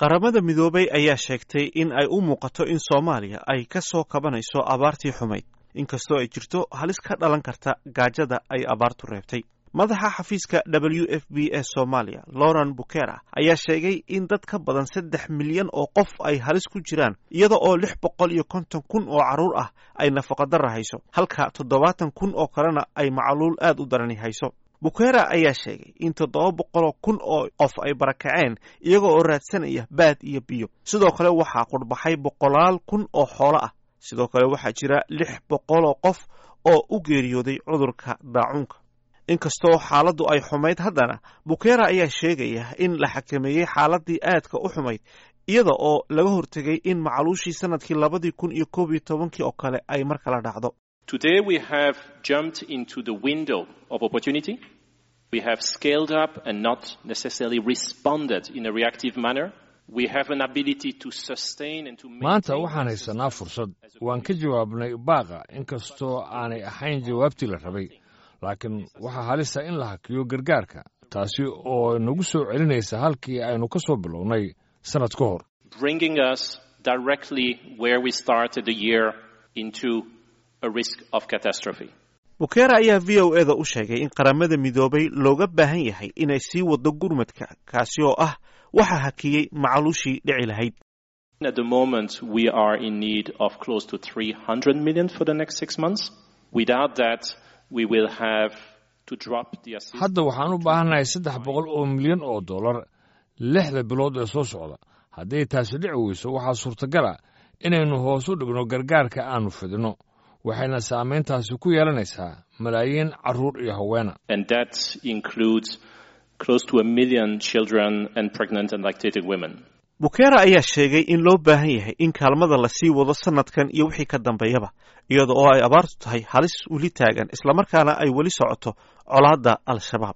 qaramada midoobay ayaa sheegtay in ay u muuqato in soomaaliya ay ka soo kabanayso abaartii xumayd inkastoo ay jirto halis ka dhalan karta gaajada ay abaartu reebtay madaxa xafiiska w f b e soomaaliya lauren bukera ayaa sheegay in dad ka badan saddex milyan oo qof ay halis ku jiraan iyada oo lix boqol iyo konton kun oo carruur ah ay nafaqadara hayso halka toddobaatan kun oo kalena ay macluul aad u darani hayso bukera ayaa sheegay in toddoba boqoloo kun oo qof ay barakaceen iyaga oo raadsanaya baad iyo biyo sidoo kale waxaa qurhbaxay boqolaal kun oo xoolo ah sidoo kale waxaa jira lix boqoloo qof oo u geeriyooday cudurka daacuunka inkastoo xaaladdu ay xumayd haddana bukera ayaa sheegaya in la xakameeyey xaaladii aadka u xumayd iyada oo laga hortegay in macluushii sanadkii labadii kun iyo koob iyo tobankii oo kale ay mar kala dhacdo Today we have jumped into the window of opportunity. We have scaled up and not necessarily responded in a reactive manner. We have an ability to sustain and to maanta waxaan haysanaa fursad waan ka jawaabnay baaqa inkastoo aanay ahayn jawaabtii la rabay laakiin waxaa halisa in la hakiyo gargaarka taasi oo nagu soo celinaysa halkii aynu ka soo bilownay sannad ka hor bringing us directly where we started the year into a risk of catastrophe. bukera ayaa v o e da u sheegay in qaramada midoobay looga baahan yahay inay sii wado gurmadka kaasi oo ah waxa hakiyey macluushii dhici lahayd At the moment, we are in need of close to 300 million for the next six months. Without that, we will have to drop the assistance. hadda waxaan u baahannahay saddex boqol oo milyan oo dollar lixda bilood ee soo socda hadday taasi dhici weyso waxaa suurtagala inaynu hoos u dhigno gargaarka aannu fidinno waxayna saamayntaasi ku yeelanaysaa malaayiin carruur iyo haweena And that includes close to a million children and pregnant and lactating women. bukera ayaa sheegay in loo baahan yahay in kaalmada la sii wado sanadkan iyo wixii ka dambeeyaba iyada oo ay abaartu tahay halis weli taagan islamarkaana ay weli socoto colaadda al-shabaab